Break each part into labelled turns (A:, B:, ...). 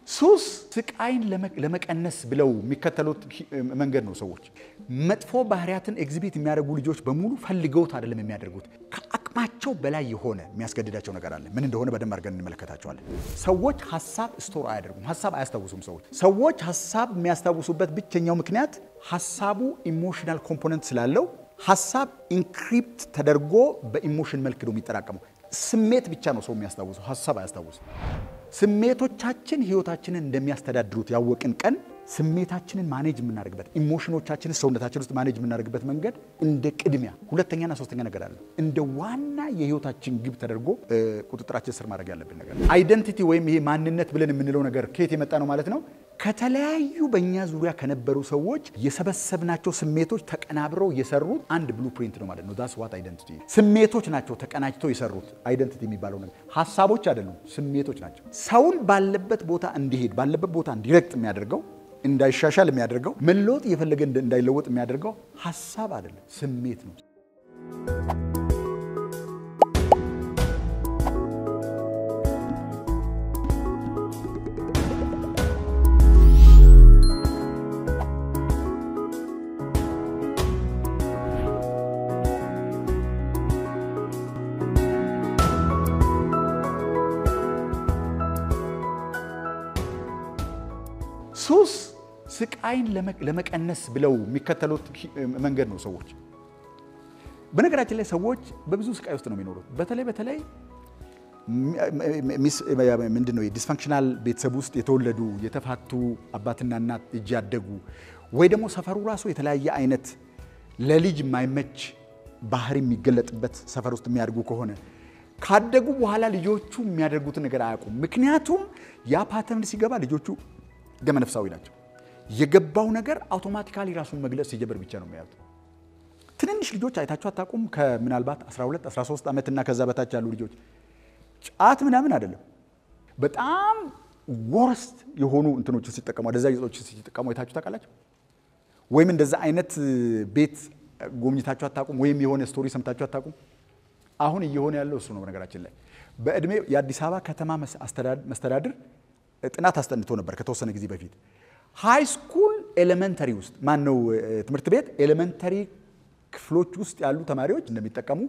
A: ሱስ ስቃይን ለመቀነስ ብለው የሚከተሉት መንገድ ነው። ሰዎች መጥፎ ባህሪያትን ኤግዚቢት የሚያደርጉ ልጆች በሙሉ ፈልገውት አይደለም የሚያደርጉት። ከአቅማቸው በላይ የሆነ የሚያስገድዳቸው ነገር አለ። ምን እንደሆነ በደንብ አድርገን እንመለከታቸዋለን። ሰዎች ሀሳብ ስቶር አያደርጉም። ሀሳብ አያስታውሱም። ሰዎች ሰዎች ሀሳብ የሚያስታውሱበት ብቸኛው ምክንያት ሀሳቡ ኢሞሽናል ኮምፖነንት ስላለው ሀሳብ ኢንክሪፕት ተደርጎ በኢሞሽን መልክ ነው የሚጠራቀመው። ስሜት ብቻ ነው ሰው የሚያስታውሰው፣ ሀሳብ አያስታውስም። ስሜቶቻችን ህይወታችንን እንደሚያስተዳድሩት ያወቅን ቀን ስሜታችንን ማኔጅ የምናደርግበት ኢሞሽኖቻችንን ሰውነታችን ውስጥ ማኔጅ የምናደርግበት መንገድ እንደ ቅድሚያ ሁለተኛና ሶስተኛ ነገር አለ። እንደ ዋና የህይወታችን ግብ ተደርጎ ቁጥጥራችን ስር ማድረግ ያለብን ነገር አይደንቲቲ ወይም ይሄ ማንነት ብለን የምንለው ነገር ከየት የመጣ ነው ማለት ነው? ከተለያዩ በእኛ ዙሪያ ከነበሩ ሰዎች የሰበሰብናቸው ስሜቶች ተቀናብረው የሰሩት አንድ ብሉ ፕሪንት ነው ማለት ነው። ዳስ ዋት አይደንቲቲ። ስሜቶች ናቸው ተቀናጅተው የሰሩት አይደንቲቲ የሚባለው ነገር። ሀሳቦች አይደሉም፣ ስሜቶች ናቸው። ሰውን ባለበት ቦታ እንዲሄድ ባለበት ቦታ እንዲረግጥ የሚያደርገው እንዳይሻሻል የሚያደርገው መለወጥ እየፈለገ እንዳይለወጥ የሚያደርገው ሀሳብ አይደለም፣ ስሜት ነው። ሱስ ስቃይን ለመቀነስ ብለው የሚከተሉት መንገድ ነው። ሰዎች በነገራችን ላይ ሰዎች በብዙ ስቃይ ውስጥ ነው የሚኖሩት። በተለይ በተለይ ምንድን ነው የዲስፋንክሽናል ቤተሰብ ውስጥ የተወለዱ የተፋቱ አባትና እናት እጅ ያደጉ ወይ ደግሞ ሰፈሩ ራሱ የተለያየ አይነት ለልጅ የማይመች ባህሪ የሚገለጥበት ሰፈር ውስጥ የሚያድጉ ከሆነ ካደጉ በኋላ ልጆቹ የሚያደርጉትን ነገር አያውቁም። ምክንያቱም ያ ፓተርን ሲገባ ልጆቹ ገመነፍሳዊ ናቸው። የገባው ነገር አውቶማቲካሊ ራሱን መግለጽ ሲጀምር ብቻ ነው የሚያዩት። ትንንሽ ልጆች አይታችሁ አታውቁም? ከምናልባት 12 13 ዓመት እና ከዛ በታች ያሉ ልጆች ጫት ምናምን አይደለም፣ በጣም ወረስት የሆኑ እንትኖችን ሲጠቀሙ አደዛ ጌጦችን ሲጠቀሙ አይታችሁ ታውቃላችሁ? ወይም እንደዛ አይነት ቤት ጎብኝታችሁ አታውቁም? ወይም የሆነ ስቶሪ ሰምታችሁ አታውቁም? አሁን እየሆነ ያለው እሱ ነው። ነገራችን ላይ በእድሜ የአዲስ አበባ ከተማ መስተዳድር ጥናት አስጠንቶ ነበር ከተወሰነ ጊዜ በፊት ሃይ ስኩል ኤሌመንተሪ ውስጥ ማን ነው ትምህርት ቤት ኤሌመንተሪ ክፍሎች ውስጥ ያሉ ተማሪዎች እንደሚጠቀሙ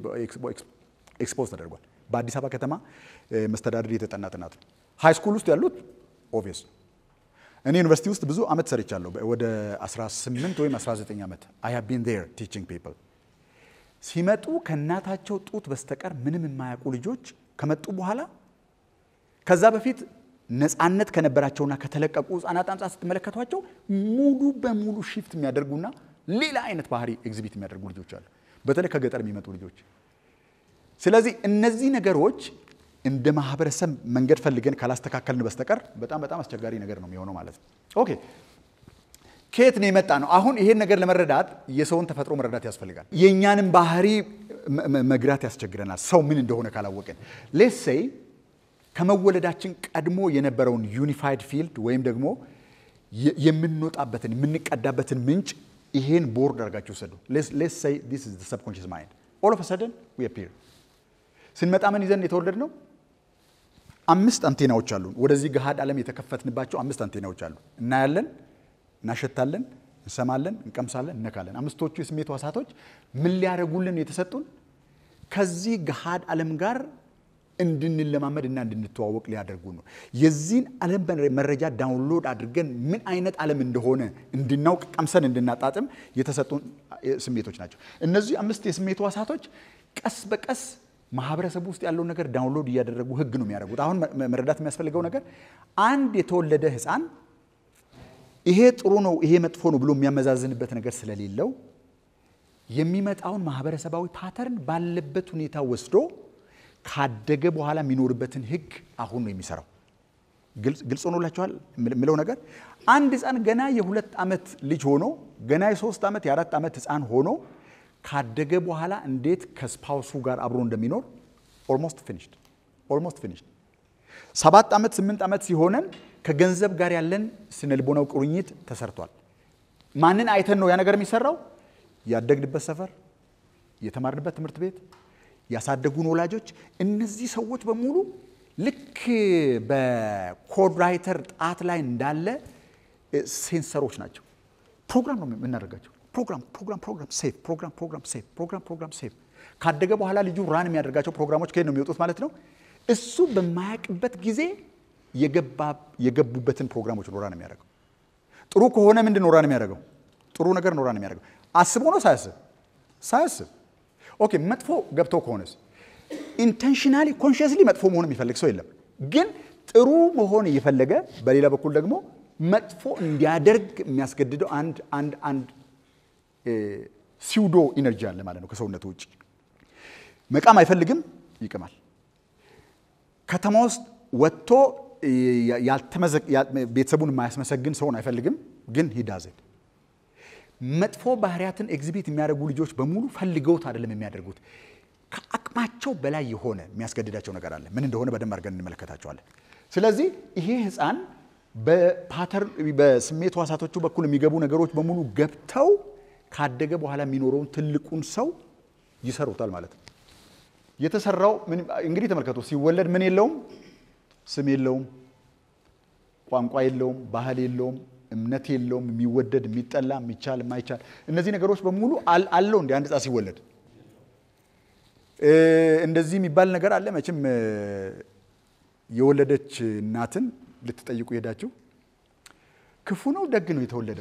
A: ኤክስፖዝ ተደርጓል። በአዲስ አበባ ከተማ መስተዳድር የተጠና ጥናት ነው። ሃይ ስኩል ውስጥ ያሉት ኦብቪየስ ነው። እኔ ዩኒቨርሲቲ ውስጥ ብዙ ዓመት ሰርቻለሁ። ወደ 18 ወይም 19 ዓመት አይ ሃቭ ቢን ዜር ቲቺንግ ፒፕል ሲመጡ ከእናታቸው ጡት በስተቀር ምንም የማያውቁ ልጆች ከመጡ በኋላ ከዛ በፊት ነፃነት ከነበራቸውና ከተለቀቁ ህጻናት አንጻር ስትመለከቷቸው ሙሉ በሙሉ ሺፍት የሚያደርጉና ሌላ አይነት ባህሪ ኤግዚቢት የሚያደርጉ ልጆች አሉ፣ በተለይ ከገጠር የሚመጡ ልጆች። ስለዚህ እነዚህ ነገሮች እንደ ማህበረሰብ መንገድ ፈልገን ካላስተካከልን በስተቀር በጣም በጣም አስቸጋሪ ነገር ነው የሚሆነው ማለት ነው። ኦኬ ከየት ነው የመጣ ነው? አሁን ይሄን ነገር ለመረዳት የሰውን ተፈጥሮ መረዳት ያስፈልጋል። የእኛንም ባህሪ መግራት ያስቸግረናል፣ ሰው ምን እንደሆነ ካላወቅን ሌትስ ሴይ ከመወለዳችን ቀድሞ የነበረውን ዩኒፋይድ ፊልድ ወይም ደግሞ የምንወጣበትን የምንቀዳበትን ምንጭ ይሄን ቦርድ አድርጋችሁ ወሰዱ። ሌትስ ሴይ ዲስ ኢዝ ዘ ሰብኮንሺየስ ማይንድ ኦል ኦፍ ሰደን ዊ አፒር ስንመጣ ምን ይዘን የተወለድ ነው? አምስት አንቴናዎች አሉን። ወደዚህ ገሃድ ዓለም የተከፈትንባቸው አምስት አንቴናዎች አሉ። እናያለን፣ እናሸታለን፣ እንሰማለን፣ እንቀምሳለን፣ እነካለን። አምስቶቹ የስሜት ዋሳቶች ምን ሊያደርጉልን የተሰጡን ከዚህ ገሃድ ዓለም ጋር እንድንለማመድ እና እንድንተዋወቅ ሊያደርጉ ነው። የዚህን ዓለም መረጃ ዳውንሎድ አድርገን ምን አይነት ዓለም እንደሆነ እንድናውቅ ቀምሰን እንድናጣጥም የተሰጡን ስሜቶች ናቸው። እነዚህ አምስት የስሜት ዋሳቶች ቀስ በቀስ ማህበረሰቡ ውስጥ ያለውን ነገር ዳውንሎድ እያደረጉ ህግ ነው የሚያደርጉት። አሁን መረዳት የሚያስፈልገው ነገር አንድ የተወለደ ህፃን ይሄ ጥሩ ነው፣ ይሄ መጥፎ ነው ብሎ የሚያመዛዝንበት ነገር ስለሌለው የሚመጣውን ማህበረሰባዊ ፓተርን ባለበት ሁኔታ ወስዶ ካደገ በኋላ የሚኖርበትን ህግ አሁን ነው የሚሰራው። ግልጽ ሆኖላችኋል የምለው ነገር አንድ ህፃን ገና የሁለት ዓመት ልጅ ሆኖ ገና የሶስት ዓመት የአራት ዓመት ህፃን ሆኖ ካደገ በኋላ እንዴት ከስፓውሱ ጋር አብሮ እንደሚኖር ኦልሞስት ፊኒሽድ ኦልሞስት ፊኒሽድ። ሰባት ዓመት ስምንት ዓመት ሲሆነን ከገንዘብ ጋር ያለን ስነልቦናው ቁርኝት ተሰርቷል። ማንን አይተን ነው ያ ነገር የሚሰራው? ያደግንበት ሰፈር፣ የተማርንበት ትምህርት ቤት፣ ያሳደጉን ወላጆች፣ እነዚህ ሰዎች በሙሉ ልክ በኮድ ራይተር ጣት ላይ እንዳለ ሴንሰሮች ናቸው። ፕሮግራም ነው የምናደርጋቸው። ፕሮግራም ፕሮግራም ፕሮግራም ሴቭ ፕሮግራም ፕሮግራም ሴቭ ፕሮግራም ፕሮግራም ሴቭ። ካደገ በኋላ ልጁ ራን የሚያደርጋቸው ፕሮግራሞች ከየት ነው የሚወጡት ማለት ነው? እሱ በማያውቅበት ጊዜ የገቡበትን ፕሮግራሞች ነው ራን የሚያደርገው። ጥሩ ከሆነ ምንድን ነው ራን የሚያደርገው? ጥሩ ነገር ነው ራን የሚያደርገው። አስቦ ነው ሳያስብ? ሳያስብ። ኦኬ መጥፎ ገብተው ከሆነስ ኢንቴንሽናሊ ኮንሽስሊ መጥፎ መሆን የሚፈልግ ሰው የለም። ግን ጥሩ መሆን እየፈለገ በሌላ በኩል ደግሞ መጥፎ እንዲያደርግ የሚያስገድደው አንድ አንድ አንድ ሲውዶ ኢነርጂ አለ ማለት ነው ከሰውነቱ ውጭ። መቃም አይፈልግም፣ ይቅማል። ከተማ ውስጥ ወጥቶ ቤተሰቡን የማያስመሰግን ሰውን አይፈልግም፣ ግን ሂዳዘን መጥፎ ባህሪያትን ኤግዚቢት የሚያደርጉ ልጆች በሙሉ ፈልገውት አይደለም የሚያደርጉት ከአቅማቸው በላይ የሆነ የሚያስገድዳቸው ነገር አለ። ምን እንደሆነ በደንብ አድርገን እንመለከታቸዋለን። ስለዚህ ይሄ ህፃን በፓተርን በስሜት ህዋሳቶቹ በኩል የሚገቡ ነገሮች በሙሉ ገብተው ካደገ በኋላ የሚኖረውን ትልቁን ሰው ይሰሩታል ማለት ነው። የተሰራው እንግዲህ ተመልከቱ። ሲወለድ ምን የለውም? ስም የለውም፣ ቋንቋ የለውም፣ ባህል የለውም፣ እምነት የለውም፣ የሚወደድ የሚጠላ፣ የሚቻል የማይቻል እነዚህ ነገሮች በሙሉ አለው እንደ አንድ ህፃን ሲወለድ እንደዚህ የሚባል ነገር አለ። መቼም የወለደች እናትን ልትጠይቁ ሄዳችሁ ክፉ ነው ደግ ነው የተወለደው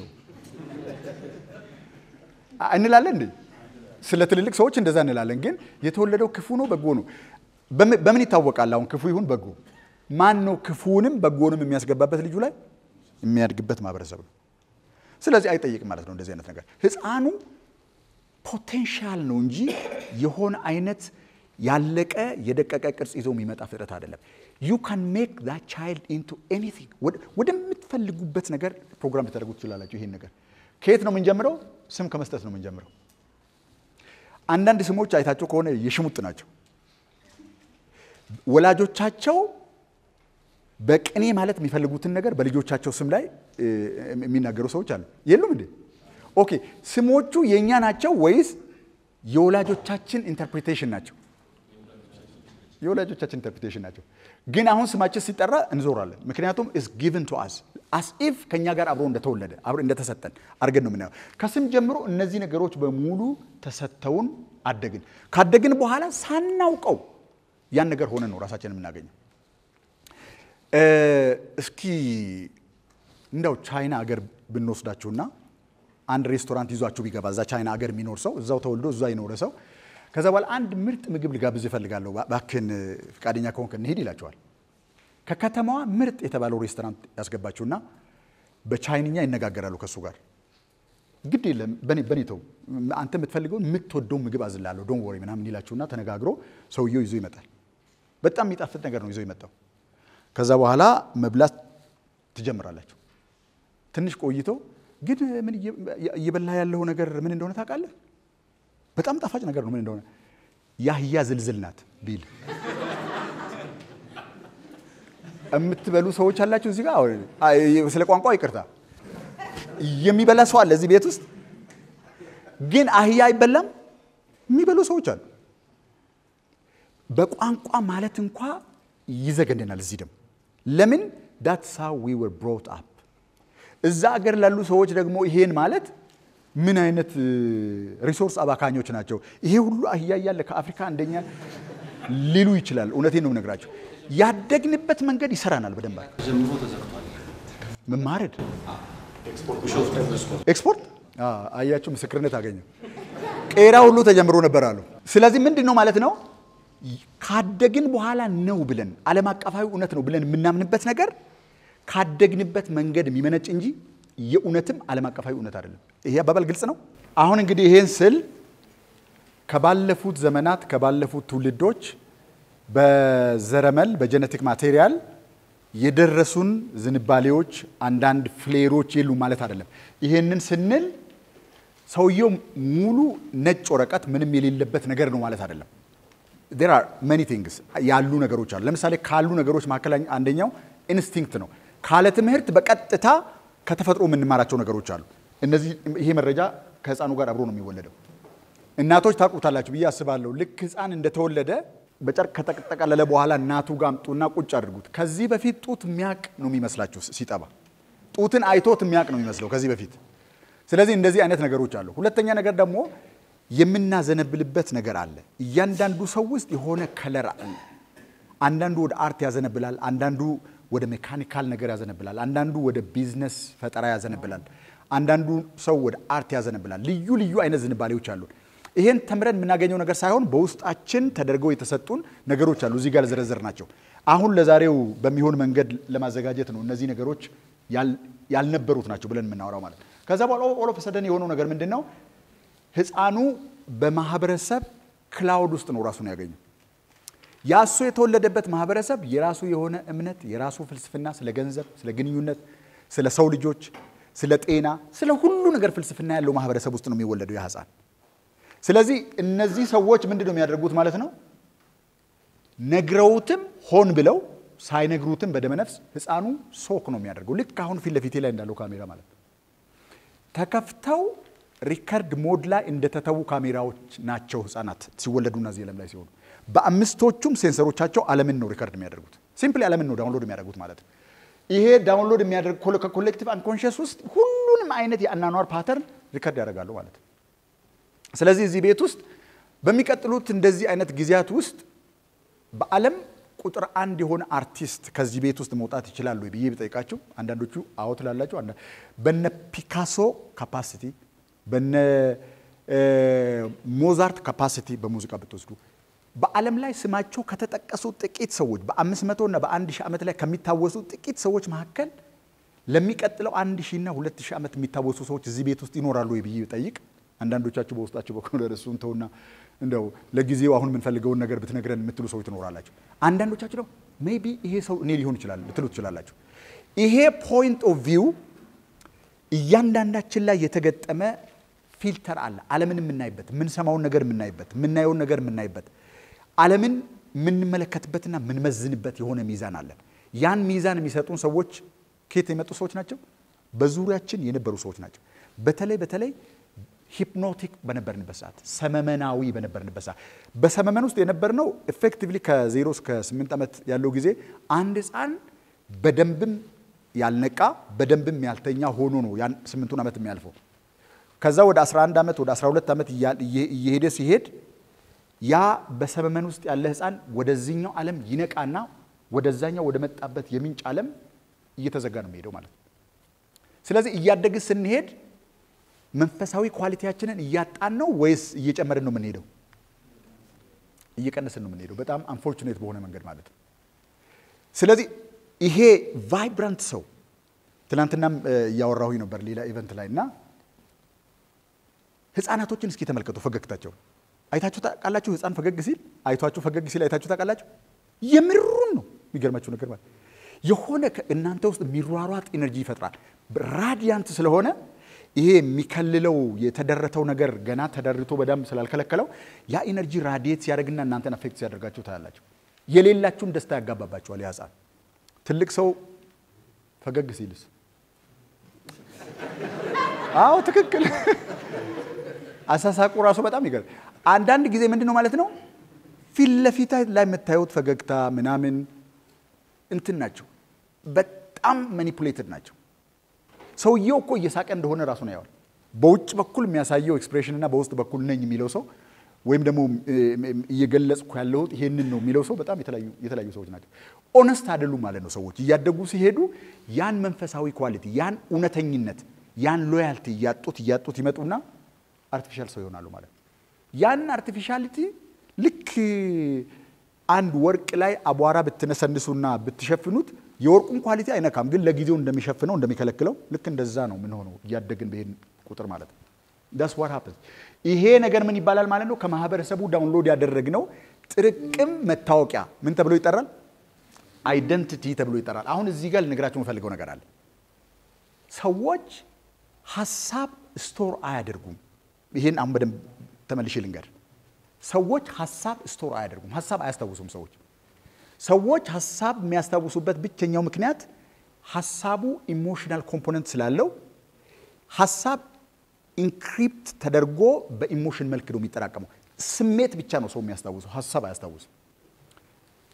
A: እንላለን እንዴ? ስለ ትልልቅ ሰዎች እንደዛ እንላለን። ግን የተወለደው ክፉ ነው በጎ ነው በምን ይታወቃል? አሁን ክፉ ይሁን በጎ ማን ነው ክፉንም በጎንም የሚያስገባበት ልጁ ላይ የሚያድግበት ማህበረሰብ ነው። ስለዚህ አይጠይቅም ማለት ነው እንደዚህ አይነት ነገር ህፃኑ ፖቴንሻል ነው እንጂ የሆነ አይነት ያለቀ የደቀቀ ቅርጽ ይዞ የሚመጣ ፍጥረት አይደለም። ዩ ካን ሜክ ዛት ቻይልድ ኢንቱ ኤኒቲንግ ወደምትፈልጉበት ነገር ፕሮግራም ልታደርጉ ትችላላችሁ። ይሄን ነገር ከየት ነው የምንጀምረው? ስም ከመስጠት ነው የምንጀምረው። አንዳንድ ስሞች አይታቸው ከሆነ የሽሙጥ ናቸው። ወላጆቻቸው በቅኔ ማለት የሚፈልጉትን ነገር በልጆቻቸው ስም ላይ የሚናገሩ ሰዎች አሉ። የሉም እንዴ? ኦኬ ስሞቹ የእኛ ናቸው ወይስ የወላጆቻችን ኢንተርፕሪቴሽን ናቸው? የወላጆቻችን ኢንተርፕሪቴሽን ናቸው። ግን አሁን ስማችን ሲጠራ እንዞራለን። ምክንያቱም ኢስ ጊቭን ቱ አስ አስ ኢፍ ከእኛ ጋር አብሮ እንደተወለደ አብሮ እንደተሰጠን አድርገን ነው የምናየው። ከስም ጀምሮ እነዚህ ነገሮች በሙሉ ተሰጥተውን አደግን። ካደግን በኋላ ሳናውቀው ያን ነገር ሆነን ነው ራሳችን የምናገኘው። እስኪ እንደው ቻይና አገር ብንወስዳችሁና አንድ ሬስቶራንት ይዟችሁ ቢገባ እዛ ቻይና አገር የሚኖር ሰው እዛው ተወልዶ እዛ የኖረ ሰው ከዛ በኋላ አንድ ምርጥ ምግብ ልጋብዝ እፈልጋለሁ እባክህን ፈቃደኛ ከሆንክ እንሂድ ይላቸዋል። ከከተማዋ ምርጥ የተባለው ሬስቶራንት ያስገባችሁና በቻይንኛ ይነጋገራሉ ከእሱ ጋር። ግድ የለም በኔ ተው፣ አንተ የምትፈልገውን የምትወደውን ምግብ አዝላለሁ ዶን ወሬ ምናምን ይላችሁና ተነጋግሮ ሰውየው ይዞ ይመጣል። በጣም የሚጣፍጥ ነገር ነው ይዞ የመጣው። ከዛ በኋላ መብላት ትጀምራላችሁ። ትንሽ ቆይቶ ግን ምን እየበላ ያለው ነገር ምን እንደሆነ ታውቃለህ? በጣም ጣፋጭ ነገር ነው። ምን እንደሆነ የአህያ ዝልዝል ናት ቢል የምትበሉ ሰዎች አላችሁ እዚህ ጋር። ስለ ቋንቋ ይቅርታ፣ የሚበላ ሰው አለ እዚህ ቤት ውስጥ። ግን አህያ አይበላም የሚበሉ ሰዎች አሉ። በቋንቋ ማለት እንኳ ይዘገንናል። እዚህ ደግሞ ለምን ዳትስ ሃው ዊ ወር ብሮት አፕ እዛ አገር ላሉ ሰዎች ደግሞ ይሄን ማለት ምን አይነት ሪሶርስ አባካኞች ናቸው? ይሄ ሁሉ አህያ እያለ ከአፍሪካ አንደኛ ሊሉ ይችላል። እውነቴን ነው የምነግራቸው። ያደግንበት መንገድ ይሰራናል በደንብ
B: ጀምሮ ተዘግቷል።
A: መማረድ
B: ቢሾፍቱ
A: ኤክስፖርት አያችሁ፣ ምስክርነት አገኘ። ቄራ ሁሉ ተጀምሮ ነበር አሉ። ስለዚህ ምንድን ነው ማለት ነው ካደግን በኋላ ነው ብለን ዓለም አቀፋዊ እውነት ነው ብለን የምናምንበት ነገር ካደግንበት መንገድ የሚመነጭ እንጂ የእውነትም ዓለም አቀፋዊ እውነት አይደለም። ይሄ አባባል ግልጽ ነው። አሁን እንግዲህ ይሄን ስል ከባለፉት ዘመናት ከባለፉት ትውልዶች በዘረመል በጀነቲክ ማቴሪያል የደረሱን ዝንባሌዎች አንዳንድ ፍሌሮች የሉ ማለት አይደለም። ይሄንን ስንል ሰውየው ሙሉ ነጭ ወረቀት ምንም የሌለበት ነገር ነው ማለት አይደለም። ዜር አር መኒ ቲንግስ ያሉ ነገሮች አሉ። ለምሳሌ ካሉ ነገሮች መካከል አንደኛው ኢንስቲንክት ነው። ካለ ትምህርት በቀጥታ ከተፈጥሮ የምንማራቸው ነገሮች አሉ። እነዚህ ይሄ መረጃ ከህፃኑ ጋር አብሮ ነው የሚወለደው። እናቶች ታውቁታላችሁ ብዬ አስባለሁ። ልክ ህፃን እንደተወለደ በጨርቅ ከተጠቀለለ በኋላ እናቱ ጋር አምጡና ቁጭ አድርጉት። ከዚህ በፊት ጡት የሚያቅ ነው የሚመስላችሁ ሲጠባ፣ ጡትን አይቶት የሚያቅ ነው የሚመስለው ከዚህ በፊት። ስለዚህ እንደዚህ አይነት ነገሮች አሉ። ሁለተኛ ነገር ደግሞ የምናዘነብልበት ነገር አለ። እያንዳንዱ ሰው ውስጥ የሆነ ከለር አለ። አንዳንዱ ወደ አርት ያዘነብላል፣ አንዳንዱ ወደ ሜካኒካል ነገር ያዘነብላል፣ አንዳንዱ ወደ ቢዝነስ ፈጠራ ያዘነብላል፣ አንዳንዱ ሰው ወደ አርት ያዘነብላል። ልዩ ልዩ አይነት ዝንባሌዎች አሉ። ይሄን ተምረን የምናገኘው ነገር ሳይሆን በውስጣችን ተደርገው የተሰጡን ነገሮች አሉ። እዚህ ጋር ዘረዘር ናቸው። አሁን ለዛሬው በሚሆን መንገድ ለማዘጋጀት ነው። እነዚህ ነገሮች ያልነበሩት ናቸው ብለን የምናወራው ማለት ነው። ከዛ በኋላ ኦሎፍ ሰደን የሆነው ነገር ምንድን ነው? ህፃኑ በማህበረሰብ ክላውድ ውስጥ ነው ራሱን ያገኘው። ያሱ የተወለደበት ማህበረሰብ የራሱ የሆነ እምነት፣ የራሱ ፍልስፍና፣ ስለ ገንዘብ፣ ስለ ግንኙነት፣ ስለ ሰው ልጆች፣ ስለ ጤና፣ ስለ ሁሉ ነገር ፍልስፍና ያለው ማህበረሰብ ውስጥ ነው የሚወለደው ያ ህፃን። ስለዚህ እነዚህ ሰዎች ምንድን ነው የሚያደርጉት ማለት ነው? ነግረውትም ሆን ብለው ሳይነግሩትም በደመነፍስ ህፃኑ ሶክ ነው የሚያደርገው። ልክ አሁን ፊት ለፊቴ ላይ እንዳለው ካሜራ ማለት ነው። ተከፍተው ሪከርድ ሞድ ላይ እንደተተዉ ካሜራዎች ናቸው ህፃናት ሲወለዱና እዚህ ዓለም ላይ ሲሆኑ። በአምስቶቹም ሴንሰሮቻቸው ዓለምን ነው ሪከርድ የሚያደርጉት። ሲምፕሊ ዓለምን ነው ዳውንሎድ የሚያደርጉት ማለት ነው። ይሄ ዳውንሎድ የሚያደርግ ከኮሌክቲቭ አንኮንሽስ ውስጥ ሁሉንም አይነት የአናኗር ፓተርን ሪከርድ ያደርጋሉ ማለት ነው። ስለዚህ እዚህ ቤት ውስጥ በሚቀጥሉት እንደዚህ አይነት ጊዜያት ውስጥ በዓለም ቁጥር አንድ የሆነ አርቲስት ከዚህ ቤት ውስጥ መውጣት ይችላሉ ብዬ ብጠይቃቸው አንዳንዶቹ አዎ ትላላቸው። በነ ፒካሶ ካፓሲቲ፣ በነ ሞዛርት ካፓሲቲ በሙዚቃ ብትወስዱ በዓለም ላይ ስማቸው ከተጠቀሱ ጥቂት ሰዎች በአምስት መቶ እና በአንድ ሺህ ዓመት ላይ ከሚታወሱ ጥቂት ሰዎች መካከል ለሚቀጥለው አንድ ሺህ እና ሁለት ሺህ ዓመት የሚታወሱ ሰዎች እዚህ ቤት ውስጥ ይኖራሉ ብዬ ብጠይቅ አንዳንዶቻችሁ በውስጣችሁ በኩል እሱን ተውና እንደው ለጊዜው አሁን የምንፈልገውን ነገር ብትነግረን የምትሉ ሰዎች ትኖራላችሁ። አንዳንዶቻችሁ ደግሞ ሜይ ቢ ይሄ ሰው እኔ ሊሆን ይችላል ልትሉ ትችላላችሁ። ይሄ ፖይንት ኦፍ ቪው እያንዳንዳችን ላይ የተገጠመ ፊልተር አለ። ዓለምን የምናይበት፣ የምንሰማውን ነገር የምናይበት፣ የምናየውን ነገር የምናይበት፣ ዓለምን የምንመለከትበትና የምንመዝንበት የሆነ ሚዛን አለን። ያን ሚዛን የሚሰጡን ሰዎች ከየት የመጡ ሰዎች ናቸው? በዙሪያችን የነበሩ ሰዎች ናቸው። በተለይ በተለይ ሂፕኖቲክ በነበርንበት ሰዓት ሰመመናዊ በነበርንበት ሰዓት በሰመመን ውስጥ የነበርነው ኤፌክቲቭሊ ከዜሮ እስከ ስምንት ዓመት ያለው ጊዜ አንድ ሕፃን በደንብም ያልነቃ በደንብም ያልተኛ ሆኖ ነው ያን ስምንቱን ዓመት የሚያልፈው። ከዛ ወደ 11 ዓመት ወደ 12 ዓመት እየሄደ ሲሄድ ያ በሰመመን ውስጥ ያለ ሕፃን ወደዚህኛው ዓለም ይነቃና ወደዛኛው ወደ መጣበት የምንጭ ዓለም እየተዘጋ ነው የሚሄደው ማለት ነው። ስለዚህ እያደግን ስንሄድ መንፈሳዊ ኳሊቲያችንን እያጣን ነው ወይስ እየጨመርን ነው የምንሄደው? እየቀነስን ነው የምንሄደው፣ በጣም አንፎርቹኔት በሆነ መንገድ ማለት ነው። ስለዚህ ይሄ ቫይብራንት ሰው ትናንትናም እያወራሁኝ ነበር ሌላ ኢቨንት ላይ እና ህፃናቶችን እስኪ ተመልከቱ ፈገግታቸው አይታችሁ ታውቃላችሁ? ህፃን ፈገግ ሲል አይቷችሁ ፈገግ ሲል አይታችሁ ታውቃላችሁ? የምሩን ነው የሚገርማችሁ ነገር ማለት የሆነ እናንተ ውስጥ የሚሯሯጥ ኤነርጂ ይፈጥራል። ራዲያንት ስለሆነ ይሄ የሚከልለው የተደረተው ነገር ገና ተደርቶ በደንብ ስላልከለከለው ያ ኢነርጂ ራዲየት ሲያደርግና እናንተን አፌክት ሲያደርጋችሁ ታያላችሁ። የሌላችሁን ደስታ ያጋባባችኋል። ያ ህፃን ትልቅ ሰው ፈገግ ሲልስ? አዎ ትክክል። አሳሳቁ ራሱ በጣም ይገርም። አንዳንድ ጊዜ ምንድን ነው ማለት ነው ፊት ለፊት ላይ የምታዩት ፈገግታ ምናምን እንትን ናቸው፣ በጣም ማኒፑሌትድ ናቸው። ሰውየው እኮ እየሳቀ እንደሆነ ራሱ ነው ያዋል። በውጭ በኩል የሚያሳየው ኤክስፕሬሽን እና በውስጥ በኩል ነኝ የሚለው ሰው ወይም ደግሞ እየገለጽኩ ያለሁት ይሄንን ነው የሚለው ሰው በጣም የተለያዩ ሰዎች ናቸው። ኦነስት አይደሉም ማለት ነው። ሰዎች እያደጉ ሲሄዱ ያን መንፈሳዊ ኳሊቲ፣ ያን እውነተኝነት፣ ያን ሎያልቲ እያጡት እያጡት ይመጡና አርቲፊሻል ሰው ይሆናሉ ማለት ነው። ያን አርቲፊሻሊቲ ልክ አንድ ወርቅ ላይ አቧራ ብትነሰንሱና ብትሸፍኑት የወርቁን ኳሊቲ አይነካም፣ ግን ለጊዜው እንደሚሸፍነው እንደሚከለክለው ልክ እንደዛ ነው ምን ሆነው እያደግን በሄን ቁጥር ማለት ነው። ዳስ ዋት ሀፕንስ። ይሄ ነገር ምን ይባላል ማለት ነው? ከማህበረሰቡ ዳውንሎድ ያደረግነው ጥርቅም መታወቂያ ምን ተብሎ ይጠራል? አይደንቲቲ ተብሎ ይጠራል። አሁን እዚህ ጋር ልነግራቸው የምፈልገው ነገር አለ። ሰዎች ሀሳብ ስቶር አያደርጉም። ይህን አሁን በደንብ ተመልሼ ልንገር። ሰዎች ሀሳብ ስቶር አያደርጉም። ሀሳብ አያስታውሱም። ሰዎች ሰዎች ሀሳብ የሚያስታውሱበት ብቸኛው ምክንያት ሀሳቡ ኢሞሽናል ኮምፖነንት ስላለው ሀሳብ ኢንክሪፕት ተደርጎ በኢሞሽን መልክ ነው የሚጠራቀመው። ስሜት ብቻ ነው ሰው የሚያስታውሰው፣ ሀሳብ አያስታውስም።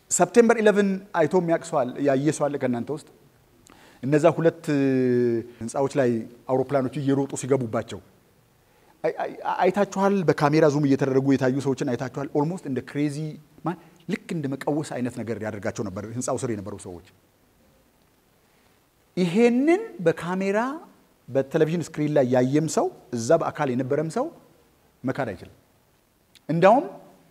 A: ሰፕቴምበር 11 አይቶ የሚያቅሰዋል ያየ ሰው አለ ከእናንተ ውስጥ እነዛ ሁለት ህንፃዎች ላይ አውሮፕላኖቹ እየሮጡ ሲገቡባቸው አይታችኋል። በካሜራ ዙም እየተደረጉ የታዩ ሰዎችን አይታችኋል። ኦልሞስት እንደ ክሬዚ ልክ እንደ መቀወስ አይነት ነገር ያደርጋቸው ነበር ህንፃው ስር የነበሩ ሰዎች። ይሄንን በካሜራ በቴሌቪዥን ስክሪን ላይ ያየም ሰው እዛ በአካል የነበረም ሰው መካድ አይችልም። እንዳውም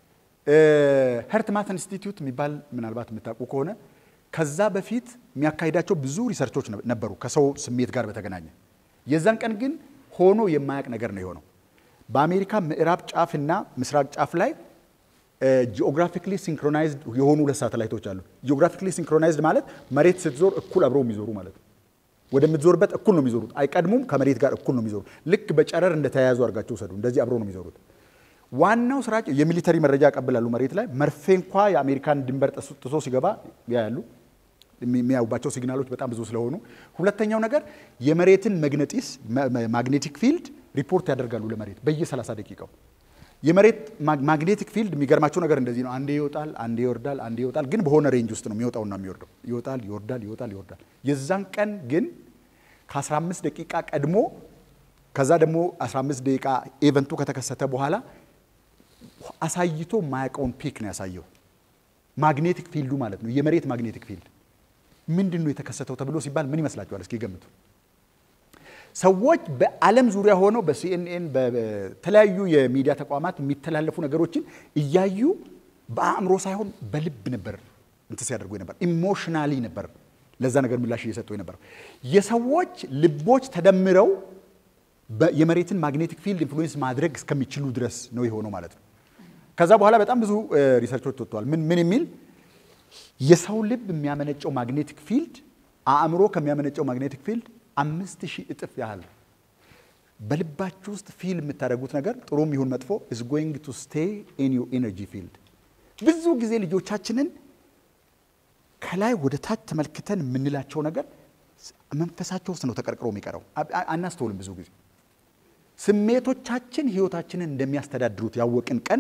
A: ሄርትማት ኢንስቲትዩት የሚባል ምናልባት የምታውቁ ከሆነ ከዛ በፊት የሚያካሂዳቸው ብዙ ሪሰርቾች ነበሩ ከሰው ስሜት ጋር በተገናኘ። የዛን ቀን ግን ሆኖ የማያውቅ ነገር ነው የሆነው። በአሜሪካ ምዕራብ ጫፍና ምስራቅ ጫፍ ላይ ጂኦግራፊክሊ ሲንክሮናይዝድ የሆኑ ሁለት ሳተላይቶች አሉ። ጂኦግራፊክሊ ሲንክሮናይዝድ ማለት መሬት ስትዞር እኩል አብረው የሚዞሩ ማለት ነው። ወደምትዞርበት እኩል ነው የሚዞሩት። አይቀድሙም፣ ከመሬት ጋር እኩል ነው የሚዞሩት። ልክ በጨረር እንደተያያዙ አድርጋቸው ውሰዱ። እንደዚህ አብረው ነው የሚዞሩት። ዋናው ስራቸው የሚሊተሪ መረጃ ያቀብላሉ። መሬት ላይ መርፌ እንኳ የአሜሪካን ድንበር ጥሶ ሲገባ ያያሉ። የሚያዩባቸው ሲግናሎች በጣም ብዙ ስለሆኑ፣ ሁለተኛው ነገር የመሬትን መግነጢስ ማግኔቲክ ፊልድ ሪፖርት ያደርጋሉ ለመሬት በየ30 ደቂቃው። የመሬት ማግኔቲክ ፊልድ የሚገርማቸው ነገር እንደዚህ ነው። አንዴ ይወጣል፣ አንዴ ይወርዳል፣ አንዴ ይወጣል። ግን በሆነ ሬንጅ ውስጥ ነው የሚወጣውና የሚወርደው። ይወጣል፣ ይወርዳል፣ ይወጣል፣ ይወርዳል። የዛን ቀን ግን ከ15 ደቂቃ ቀድሞ ከዛ ደግሞ 15 ደቂቃ ኤቨንቱ ከተከሰተ በኋላ አሳይቶ የማያውቀውን ፒክ ነው ያሳየው። ማግኔቲክ ፊልዱ ማለት ነው፣ የመሬት ማግኔቲክ ፊልድ ምንድን ነው የተከሰተው ተብሎ ሲባል ምን ይመስላችኋል? እስኪ ገምቱ። ሰዎች በዓለም ዙሪያ ሆነው በሲኤንኤን በተለያዩ የሚዲያ ተቋማት የሚተላለፉ ነገሮችን እያዩ በአእምሮ ሳይሆን በልብ ነበር እንትን ሲያደርጉ ነበር። ኢሞሽናሊ ነበር ለዛ ነገር ምላሽ እየሰጡ ነበር። የሰዎች ልቦች ተደምረው የመሬትን ማግኔቲክ ፊልድ ኢንፍሉዌንስ ማድረግ እስከሚችሉ ድረስ ነው የሆነው ማለት ነው። ከዛ በኋላ በጣም ብዙ ሪሰርቾች ወጥተዋል። ምን ምን የሚል የሰው ልብ የሚያመነጨው ማግኔቲክ ፊልድ አእምሮ ከሚያመነጨው ማግኔቲክ ፊልድ አምስት ሺህ እጥፍ ያህል በልባችሁ ውስጥ ፊል የምታደርጉት ነገር ጥሩም ይሁን መጥፎ is going to stay in your energy field። ብዙ ጊዜ ልጆቻችንን ከላይ ወደ ታች ተመልክተን የምንላቸው ነገር መንፈሳቸው ውስጥ ነው ተቀርቅሮ የሚቀረው። አናስተውልም። ብዙ ጊዜ ስሜቶቻችን ህይወታችንን እንደሚያስተዳድሩት ያወቅን ቀን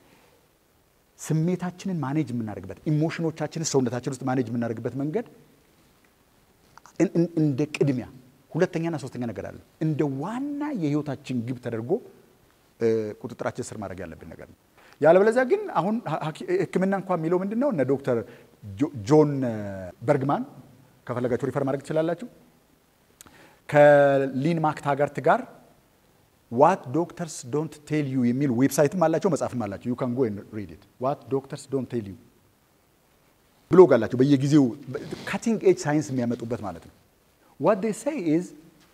A: ስሜታችንን ማኔጅ የምናደርግበት ኢሞሽኖቻችንን ሰውነታችን ውስጥ ማኔጅ የምናደርግበት መንገድ እንደ ቅድሚያ ሁለተኛና ሶስተኛ ነገር አለ። እንደ ዋና የህይወታችን ግብ ተደርጎ ቁጥጥራችን ስር ማድረግ ያለብን ነገር ነው። ያለበለዚያ ግን አሁን ሕክምና እንኳ የሚለው ምንድን ነው? እነ ዶክተር ጆን በርግማን ከፈለጋችሁ ሪፈር ማድረግ ትችላላችሁ። ከሊን ማክታጋርት ጋር ዋት ዶክተርስ ዶንት ቴል ዩ የሚል ዌብሳይትም አላቸው፣ መጽሐፍም አላቸው። ዩ ካን ጎ ሪድ ኢት ዋት ዶክተርስ ዶንት ቴል ዩ ብሎግ አላቸው። በየጊዜው ካቲንግ ኤጅ ሳይንስ የሚያመጡበት ማለት ነው። ዋት ዴይ ሴይ ኢዝ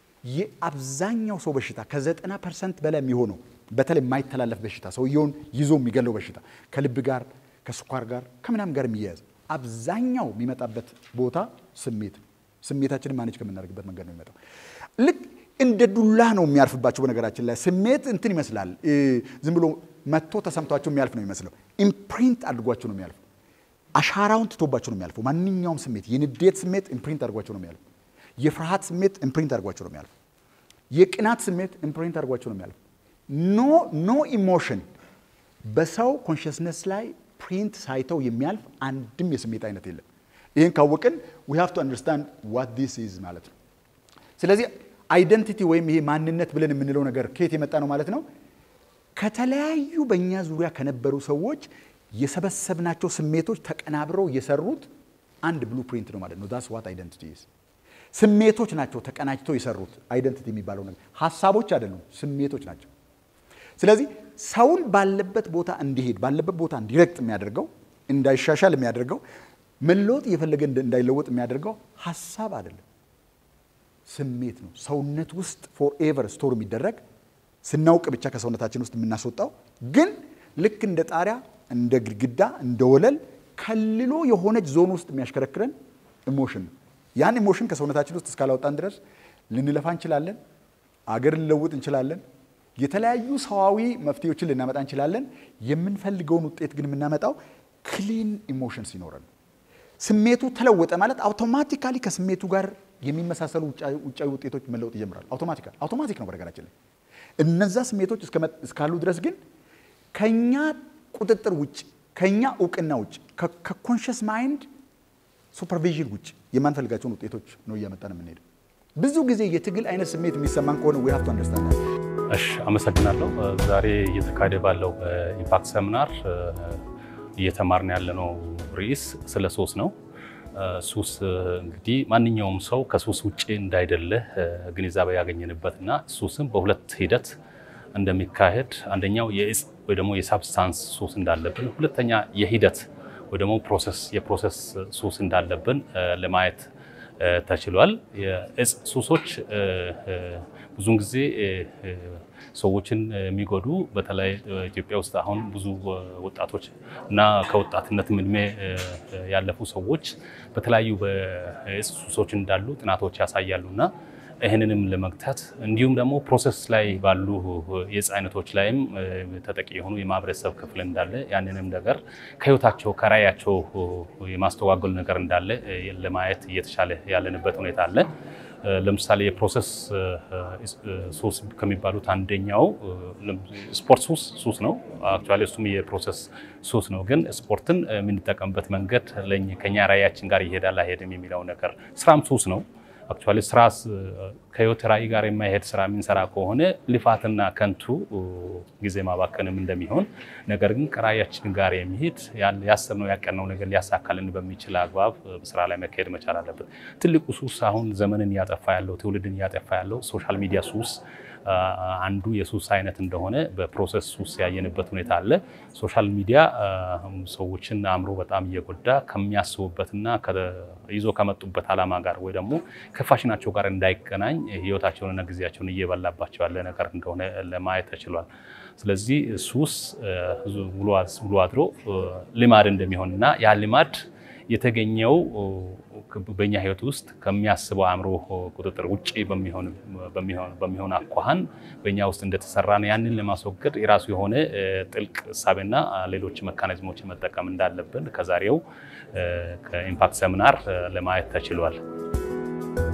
A: የአብዛኛው ሰው በሽታ ከዘጠና ፐርሰንት በላይ የሚሆነው በተለይ የማይተላለፍ በሽታ ሰውየውን ይዞ የሚገለው በሽታ ከልብ ጋር ከስኳር ጋር ከምናምን ጋር የሚያያዝ አብዛኛው የሚመጣበት ቦታ ስሜት ስሜታችንን ማኔጅ ከምናደርግበት መንገድ ነው የሚመጣው። ልክ እንደ ዱላ ነው የሚያርፍባቸው። በነገራችን ላይ ስሜት እንትን ይመስላል፣ ዝም ብሎ መጥቶ ተሰምቷቸው የሚያልፍ ነው የሚመስለው። ኢምፕሪንት አድርጓቸው ነው የሚያልፈው። አሻራውን ትቶባቸው ነው የሚያልፈው። ማንኛውም ስሜት የንዴት ስሜት ኢምፕሪንት አድርጓቸው ነው የሚያልፈው። የፍርሃት ስሜት ኢምፕሪንት አድርጓቸው ነው የሚያልፈው። የቅናት ስሜት ኢምፕሪንት አድርጓቸው ነው የሚያልፈው። ኖ ኖ ኢሞሽን በሰው ኮንሽስነስ ላይ ፕሪንት ሳይተው የሚያልፍ አንድም የስሜት አይነት የለም። ይህን ካወቅን ዊ ሃቭ ቱ አንደርስታንድ ዋት ዲስ ኢዝ ማለት ነው። ስለዚህ አይደንቲቲ ወይም ይሄ ማንነት ብለን የምንለው ነገር ከየት የመጣ ነው ማለት ነው? ከተለያዩ በእኛ ዙሪያ ከነበሩ ሰዎች የሰበሰብናቸው ስሜቶች ተቀናብረው የሰሩት አንድ ብሉ ፕሪንት ነው ማለት ነው። ዳስ ዋት አይደንቲቲ ኢዝ። ስሜቶች ናቸው ተቀናጅተው የሰሩት አይደንቲቲ የሚባለው ነገር። ሀሳቦች አይደሉም፣ ስሜቶች ናቸው። ስለዚህ ሰውን ባለበት ቦታ እንዲሄድ ባለበት ቦታ እንዲረግጥ የሚያደርገው እንዳይሻሻል የሚያደርገው መለወጥ እየፈለገ እንዳይለወጥ የሚያደርገው ሀሳብ አይደለም፣ ስሜት ነው። ሰውነት ውስጥ ፎርኤቨር ስቶር የሚደረግ ስናውቅ ብቻ ከሰውነታችን ውስጥ የምናስወጣው ግን ልክ እንደ ጣሪያ፣ እንደ ግድግዳ፣ እንደ ወለል ከልሎ የሆነች ዞን ውስጥ የሚያሽከረክረን ኢሞሽን ነው። ያን ኢሞሽን ከሰውነታችን ውስጥ እስካላወጣን ድረስ ልንለፋ እንችላለን፣ አገር ልንለውጥ እንችላለን፣ የተለያዩ ሰዋዊ መፍትሄዎችን ልናመጣ እንችላለን። የምንፈልገውን ውጤት ግን የምናመጣው ክሊን ኢሞሽን ሲኖረን ስሜቱ ተለወጠ ማለት አውቶማቲካሊ ከስሜቱ ጋር የሚመሳሰሉ ውጫዊ ውጤቶች መለወጥ ይጀምራሉ። አውቶማቲካል አውቶማቲክ ነው በነገራችን ላይ እነዛ ስሜቶች እስካሉ ድረስ ግን ከኛ ቁጥጥር ውጭ ከኛ እውቅና ውጭ ከኮንሽስ ማይንድ ሱፐርቪዥን ውጭ የማንፈልጋቸውን ውጤቶች ነው እያመጣን የምንሄደው። ብዙ ጊዜ የትግል አይነት ስሜት የሚሰማን ከሆነ ዊ ሃቭ ቱ አንደርስታንድ።
B: እሺ፣ አመሰግናለሁ። ዛሬ እየተካሄደ ባለው ኢምፓክት ሰሚናር እየተማርን ያለነው ርዕስ ስለ ሱስ ነው። ሱስ እንግዲህ ማንኛውም ሰው ከሱስ ውጭ እንዳይደለ ግንዛቤ ያገኘንበትና ሱስም በሁለት ሂደት እንደሚካሄድ አንደኛው የእጽ ወይ ደግሞ የሳብስታንስ ሱስ እንዳለብን፣ ሁለተኛ የሂደት ወይ ደግሞ ፕሮሰስ የፕሮሰስ ሱስ እንዳለብን ለማየት ተችሏል። የእጽ ሱሶች ብዙውን ጊዜ ሰዎችን የሚጎዱ በተለይ ኢትዮጵያ ውስጥ አሁን ብዙ ወጣቶች እና ከወጣትነትም እድሜ ያለፉ ሰዎች በተለያዩ በእጽ ሱሶች እንዳሉ ጥናቶች ያሳያሉ እና ይህንንም ለመግታት እንዲሁም ደግሞ ፕሮሰስ ላይ ባሉ የእጽ አይነቶች ላይም ተጠቂ የሆኑ የማህበረሰብ ክፍል እንዳለ ያንንም ነገር ከህይወታቸው ከራያቸው የማስተዋገል ነገር እንዳለ ለማየት እየተሻለ ያለንበት ሁኔታ አለ። ለምሳሌ የፕሮሰስ ሱስ ከሚባሉት አንደኛው ስፖርት ሱስ ሱስ ነው። አክቹዋሊ እሱም የፕሮሰስ ሱስ ነው። ግን ስፖርትን የምንጠቀምበት መንገድ ከኛ ራያችን ጋር ይሄዳል አይሄድም የሚለው ነገር፣ ስራም ሱስ ነው። አክቹዋሊ ስራ ከህይወት ራዕይ ጋር የማይሄድ ስራ የምንሰራ ከሆነ ልፋትና ከንቱ ጊዜ ማባከንም እንደሚሆን፣ ነገር ግን ከራዕያችን ጋር የሚሄድ ያሰብነው ያቀነው ነገር ሊያሳካልን በሚችል አግባብ ስራ ላይ መካሄድ መቻል አለበት። ትልቁ ሱስ አሁን ዘመንን እያጠፋ ያለው ትውልድን እያጠፋ ያለው ሶሻል ሚዲያ ሱስ አንዱ የሱስ አይነት እንደሆነ በፕሮሰስ ሱስ ያየንበት ሁኔታ አለ። ሶሻል ሚዲያ ሰዎችን አእምሮ በጣም እየጎዳ ከሚያስቡበትና ይዞ ከመጡበት ዓላማ ጋር ወይ ደግሞ ከፋሽናቸው ጋር እንዳይገናኝ ህይወታቸውንና ጊዜያቸውን እየበላባቸው ያለ ነገር እንደሆነ ለማየት ተችሏል። ስለዚህ ሱስ ውሎ አድሮ ልማድ እንደሚሆንና ያ ልማድ የተገኘው በእኛ ህይወት ውስጥ ከሚያስበው አእምሮ ቁጥጥር ውጭ በሚሆን አኳኋን በእኛ ውስጥ እንደተሰራ ነው። ያንን ለማስወገድ የራሱ የሆነ ጥልቅ እሳቤና ሌሎች መካኒዝሞች መጠቀም እንዳለብን ከዛሬው ከኢምፓክት ሰሚናር ለማየት ተችሏል።